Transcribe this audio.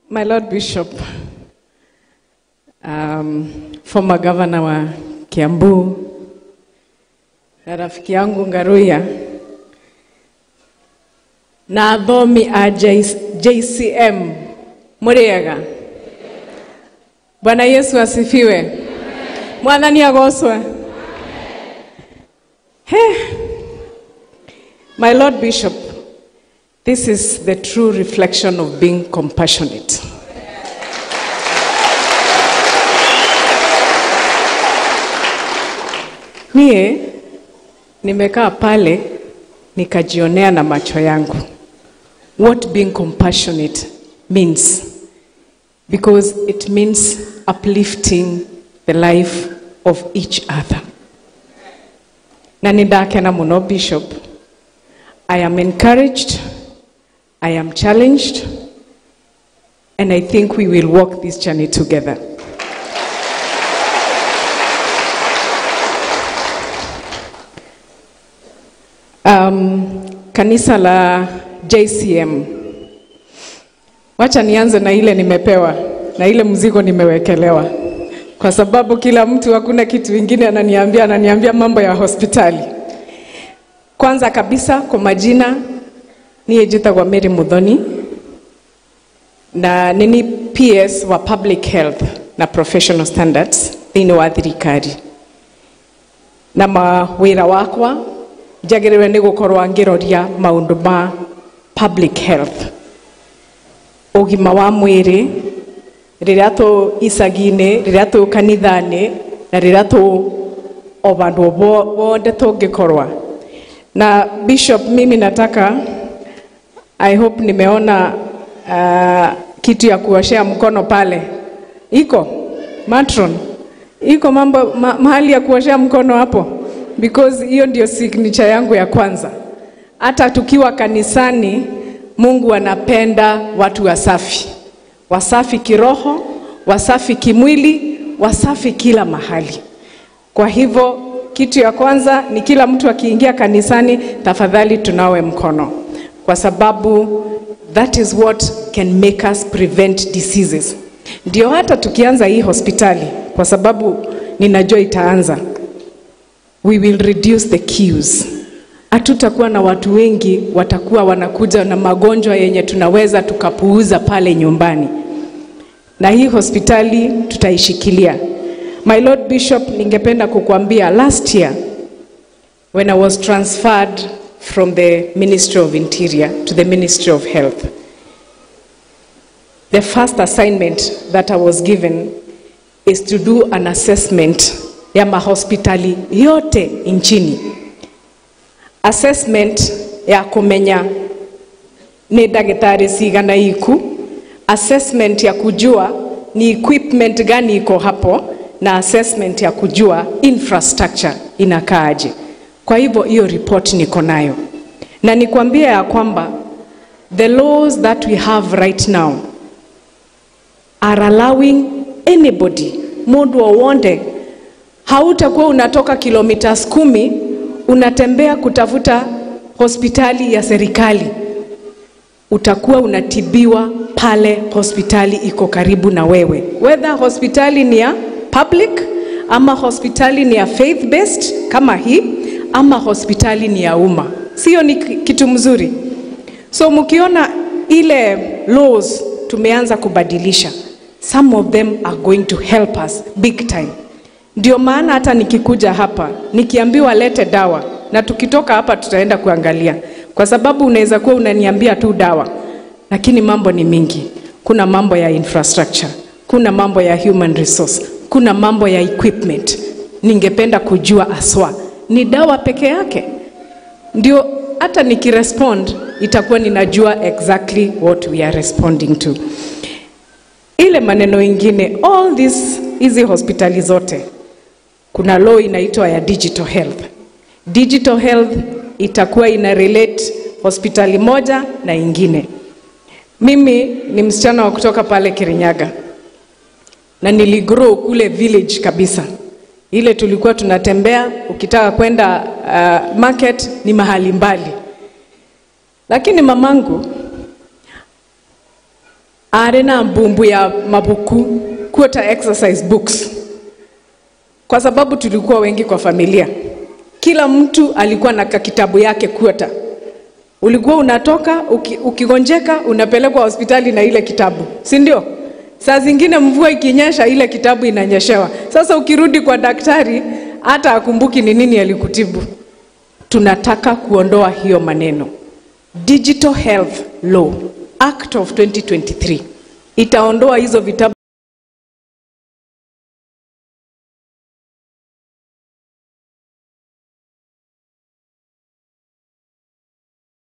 My Lord Bishop, um, former governor wa Kiambu, na rafiki yangu Ngaruya na athomi a JCM muriega Bwana Yesu asifiwe. Mwathani agocwe. Hey. My Lord Bishop, this is the true reflection of being compassionate. Mie nimekaa pale nikajionea na macho yangu what being compassionate means because it means uplifting the life of each other na nindakena muno bishop i am encouraged i am challenged and i think we will walk this journey together um, kanisa la JCM. Wacha nianze na ile nimepewa na ile mzigo nimewekelewa, kwa sababu kila mtu hakuna kitu ingine ananiambia, ananiambia mambo ya hospitali. Kwanza kabisa kwa majina, niye njĩtagwo Mary Muthoni na nini PS wa public health na professional standards thĩinĩ wa thirikari na mawĩra wakwa njagĩrĩirwo nĩ gũkorwo ngĩroria maũndũ ma public health ũgima wa mwĩrĩ rĩrĩa tũ icagi-inĩ rĩrĩa tũ kanitha-inĩ na rĩrĩa tũ o bandũ wothe tũngĩkorwa na bishop mimi nataka i hope nimeona uh, kitu ya kuoshea mkono pale iko matron iko mambo ma, mahali ya kuoshea mkono hapo because hiyo ndio signature yangu ya kwanza. Hata tukiwa kanisani, Mungu anapenda watu wasafi, wasafi kiroho, wasafi kimwili, wasafi kila mahali. Kwa hivyo kitu ya kwanza ni kila mtu akiingia kanisani, tafadhali tunawe mkono, kwa sababu that is what can make us prevent diseases. Ndio hata tukianza hii hospitali, kwa sababu ninajua itaanza we will reduce the queues. Hatutakuwa na watu wengi watakuwa wanakuja na magonjwa yenye tunaweza tukapuuza pale nyumbani, na hii hospitali tutaishikilia. My Lord Bishop, ningependa kukuambia last year when I was transferred from the Ministry of Interior to the Ministry of Health, the first assignment that I was given is to do an assessment ya mahospitali yote nchini. Assessment ya kumenya ni ndagĩtarĩ cigana iku, assessment ya kujua ni equipment gani iko hapo, na assessment ya kujua infrastructure inakaaje. Kwa hivyo hiyo report niko nayo, na nikwambia ya kwamba the laws that we have right now are allowing anybody, mundu wowonde hautakuwa unatoka kilomita kumi unatembea kutafuta hospitali ya serikali. Utakuwa unatibiwa pale hospitali iko karibu na wewe, whether hospitali ni ya public ama hospitali ni ya faith based kama hii ama hospitali ni ya umma. Sio ni kitu mzuri? So mkiona ile laws tumeanza kubadilisha, some of them are going to help us big time. Ndio maana hata nikikuja hapa nikiambiwa lete dawa, na tukitoka hapa tutaenda kuangalia, kwa sababu unaweza kuwa unaniambia tu dawa, lakini mambo ni mingi. Kuna mambo ya infrastructure, kuna mambo ya human resource, kuna mambo ya equipment. Ningependa kujua aswa ni dawa peke yake ndio hata nikirespond itakuwa ninajua exactly what we are responding to. Ile maneno ingine, all this hizi hospitali zote kuna law inaitwa ya digital health. Digital health itakuwa ina relate hospitali moja na ingine. Mimi ni msichana wa kutoka pale Kirinyaga na niligrow kule village kabisa, ile tulikuwa tunatembea, ukitaka kwenda uh, market ni mahali mbali, lakini mamangu arĩ na mbumbu ya mabuku quarter exercise books kwa sababu tulikuwa wengi kwa familia kila mtu alikuwa na kitabu yake quarter ulikuwa unatoka uki, ukigonjeka unapelekwa hospitali na ile kitabu si ndio saa zingine mvua ikinyesha ile kitabu inanyeshewa sasa ukirudi kwa daktari hata akumbuki ni nini alikutibu tunataka kuondoa hiyo maneno digital health law act of 2023 itaondoa hizo vitabu